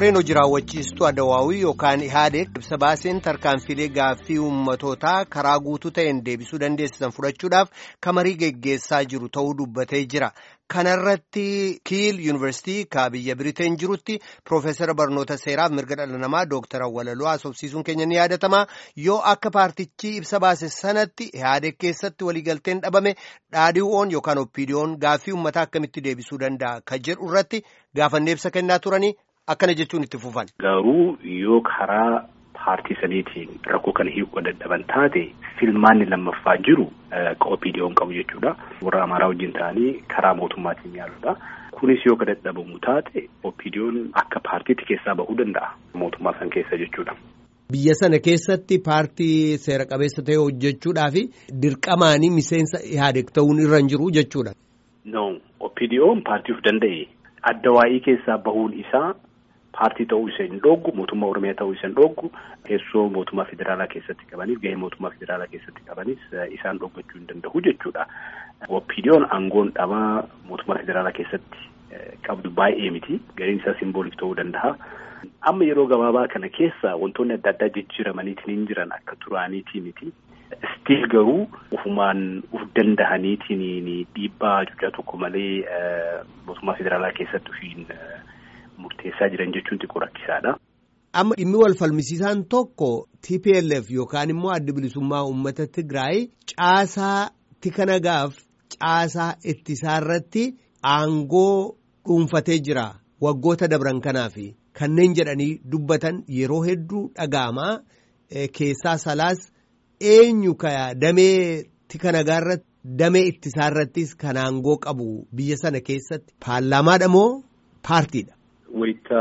koreen hojii raawwachiistuu Adawaawii yookaan Ihaadeeg ibsa baaseen tarkaanfilee gaaffii uummatootaa karaa guutuu ta'een deebisuu dandeessisan fudhachuudhaaf kamarii geggeessaa jiru ta'uu dubbatee jira. Kanarratti Kiil Yuunivarsiitii ka biyya Biriteen jirutti Piroofeesara barnoota seeraaf mirga dhala namaa Dooktar Awwalaloo haasofsiisuun keenya ni yaadatama. Yoo akka paartichi ibsa baase sanatti Ihaadeeg keessatti waliigalteen dhabame dhaadhiiwwan yookaan oppiidiyoon gaaffii uummataa akkamitti deebisuu danda'a ka jedhu irratti gaafannee ibsa kennaa turanii akkana jechuun itti fufan. Garuu yoo karaa paartii saniitiin rakkoo kana hiikuu dadhaban taate filmaanni lammaffaa jiru oppiidiyoon qabu jechuudha. Warra Amaaraa wajjin ta'anii karaa mootummaatiin yaaluudha. Kunis yoo ka dadhabamu taate oppiidiyoon akka paartiitti keessaa bahuu danda'a mootummaa san keessa jechuudha. Biyya sana keessatti paartii seera qabeessa ta'e hojjechuudhaaf dirqamaanii miseensa Ihaadeeg ta'uun irra hin jiru jechuudha. No, oppiidiyoon paartii of danda'e addawaa'ii keessaa bahuun isaa paartii ta'uu isa hin dhoogu mootummaa oromiyaa ta'uu isa hin dhoogu teessoo mootummaa federaalaa keessatti qabaniif gahee mootummaa federaalaa keessatti qabanis isaan dhoggachuu hin danda'u jechuudha. Oppiidiyoon aangoon dhabaa mootummaa federaalaa keessatti qabdu baay'ee miti gariin isaa simbooliif ta'uu danda'a. Amma yeroo gabaabaa kana keessa wantoonni adda addaa jijjiiramaniitiin hin jiran akka duraaniitii miti. Stiil garuu ufumaan uf danda'aniitiin dhiibbaa cuucaa tokko malee mootummaa federaalaa keessatti ufiin murteessaa jiran jechuun xiqqoo rakkisaadha. Amma dhimmi wal falmisiisaan tokko TPLF yookaan immoo adda bilisummaa uummata Tigraay caasaa tika nagaaf caasaa ittisaa irratti aangoo dhuunfatee jira waggoota dabran kanaaf kanneen jedhanii dubbatan yeroo hedduu dhaga'amaa keessaa salaas eenyu ka damee tika nagaa irratti damee ittisaa irrattis kan aangoo qabu biyya sana keessatti paarlaamaadha moo paartiidha. Wayita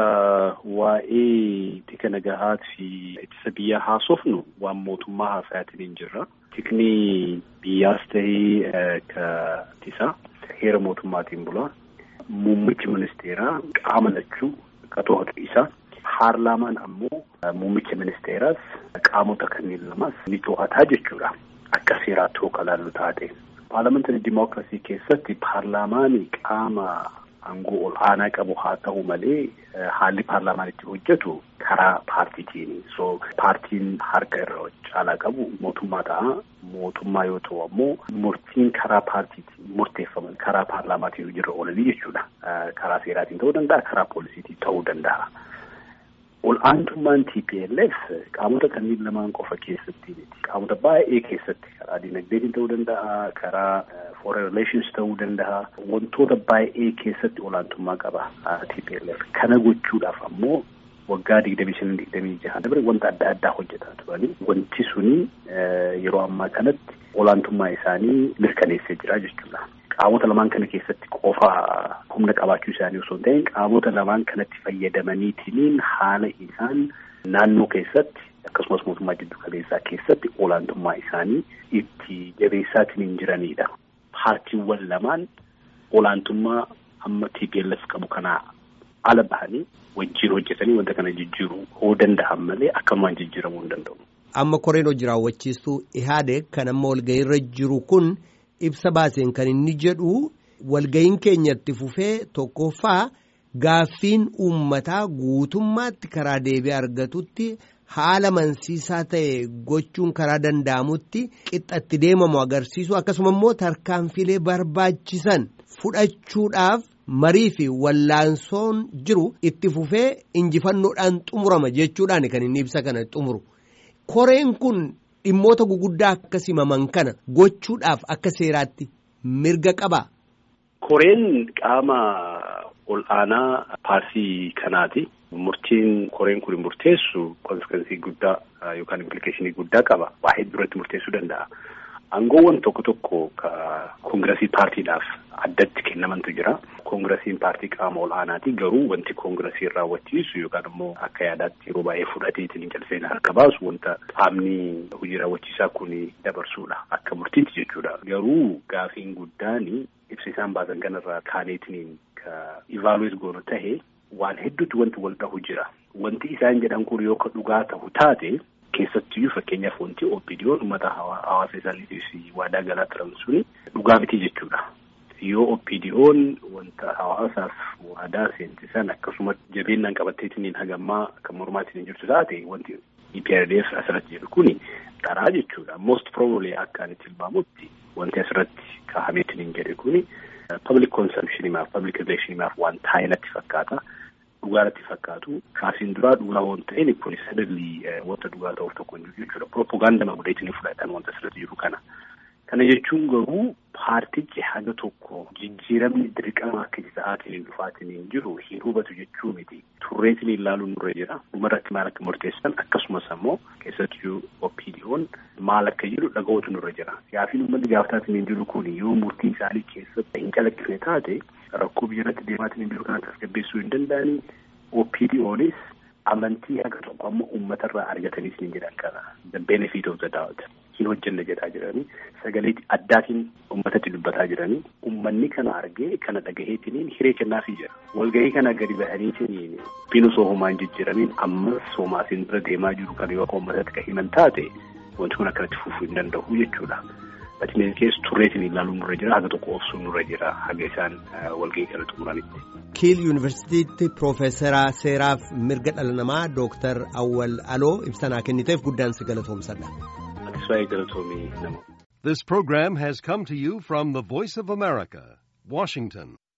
waa'ee tika nagahaa fi ittisa biyyaa haasofnu waan mootummaa haasa'aatiin hin jirra. Tikni biyyaas ta'ee ka ittisaa heera mootummaatiin bula. Muummichi ministeeraa qaama lachuu qatoota isaa. Paarlaamaan ammoo muummicha ministeeraas qaamota kanneen lamas ni to'ataa jechuudha. Akka seeraatti hoo kalaallu taate. Paarlaamantarii dimookiraasii keessatti paarlaamaanii qaama aangoo ol aanaa qabu haa ta'u malee haalli paarlaamaan itti hojjetu karaa paartiitiini. So paartiin harka irra caalaa qabu mootummaa ta'a. Mootummaa yoo ta'u ammoo murtiin karaa paartiitiin murteeffaman karaa paarlaamaatiin hojiirra oolanii jechuudha. Karaa seeraatiin ta'uu danda'a, karaa poolisiitiin ta'uu danda'a. Ol aantummaan TPLF qaamota kanneen lamaan qofa keessatti miti. Qaamota baay'ee keessatti karaa dinagdeetiin ta'uu danda'a, karaa foreign relations ta'uu danda'a. Wantoota baay'ee keessatti olaantummaa qaba TPLF. Kana gochuudhaaf ammoo waggaa digdamii shan digdamii jaha dabre wanta adda addaa hojjetaa turanii wanti suni yeroo ammaa kanatti olaantummaa isaanii mirkaneessee jira jechuudha. Qaamota lamaan kana keessatti qofa humna qabaachuu isaanii osoo hin ta'in qaamota lamaan kanatti fayyadamaniitiin haala isaan naannoo keessatti akkasumas mootummaa jiddu kaleessaa keessatti olaantummaa isaanii itti jabeessaatiin hin jiranidha. Paartiiwwan lamaan olaantummaa amma TPLF qabu kanaa ala bahanii wajjin hojjetanii wanta kana jijjiiruu yoo danda'an malee akkanumaan jijjiiramuu hin danda'u. Amma koreen hojii raawwachiistuu Ihaadeeg kan amma walga'iirra jiru kun. ibsa baaseen kan inni jedhu walga'iin keenyatti fufee tokkoffaa gaaffiin uummataa guutummaatti karaa deebii argatutti haala mansiisaa ta'e gochuun karaa danda'amutti qixxatti deemamu agarsiisu akkasuma immoo tarkaanfilee barbaachisan fudhachuudhaaf marii fi wallaansoon jiru itti fufee injifannoodhaan xumurama jechuudhaan kan inni ibsa kana xumuru koreen kun. Dhimmoota guguddaa akka simaman kana gochuudhaaf akka seeraatti mirga qabaa. Koreen qaama ol aanaa paartii kanaati. Murtiin koreen kun murteessu konsekensii guddaa yookaan implikeeshinii guddaa qaba. Waa hedduu irratti murteessuu danda'a. Aangoowwan tokko tokko ka koongirasii paartiidhaaf addatti kennamantu jira. Koongirasiin paartii qaama ol aanaati garuu wanti koongirasiin raawwachiisu yookaan immoo akka yaadaatti yeroo baay'ee fudhateetiin calseen harka baasu wanta qaamni hojii raawwachiisaa kun dabarsuudha akka murtiitti jechuudha. Garuu gaafiin guddaan ibsa isaan baasan kanarraa kaaneetiin ka ivaaluweet goonu tahe waan hedduutti wanti wal dhahu jira. Wanti isaan jedhan kun yoo ka dhugaa ta'u taate keessattiyyuu fakkeenyaaf wanti OPDO'n uummata hawaasa isaaniitiif waadaa galaa turan suni dhugaa miti jechuudha. yoo OPDO'n wanta hawaasaaf waadaa seensisan akkasuma jabeenyaan qabatteetiin hagammaa kan mormaatiin jirtu taate wanti EPRDF asirratti jedhu kuni dharaa jechuudha. Most probably akka ani tilmaamutti wanti asirratti kaa'ameetiin jedhe kuni public consumptionimaaf public relationship waan taa'e natti fakkaata. Dhugaa natti fakkaatu kaasiin duraa dhugaa waan ta'een kun sadalli wanta dhugaa ta'uuf tokko hin jiru jechuudha. Propaganda godheetiin fudhatan wanta asirratti jiru kana. Kana jechuun garuu paartichi haga tokko jijjiiramni dirqama akka ta'aatiin dhufaatiin jiru hin hubatu jechuu miti. Turreetiin ilaaluun nurra jira. Dhumarratti maal akka murteessan akkasumas ammoo keessattuu OPDO'n maal akka jedhu dhaga'uutu nurra jira. Yaafiin uummanni gaafataatiin jiru kun yoo murtii isaanii keessatti hin calaqqifne taate rakkoo biyyarratti deemaatiin jiru kana tasgabbeessuu hin danda'anii OPDO'nis amantii haga tokko amma uummatarraa argataniis ni jedhan kana. The benefit of the doubt. hin hojjenne jedhaa jiranii sagalee addaatiin uummatatti dubbataa jiranii uummanni kana argee kana dhagaheetiniin hiree kennaafii jira walgahii kana gadi bahaniitiniin binu soohumaan jijjiiramiin ammas soomaasiin dura deemaa jiru kan yoo uummatatti kan himan taate wanti kun akkanatti fufuu hin danda'u jechuudha. Batineen keessa turreetiin ilaaluun nurra jira haga tokko obsuun nurra jira haga isaan walgahii kana xumuranitti. Kiil Yuunivarsiitiitti Piroofeesaraa Seeraaf Mirga Dhala Namaa Dooktar Awwal Aloo ibsanaa kenniteef guddaan si galatoomsadha. This program has come to you from the Voice of America, Washington.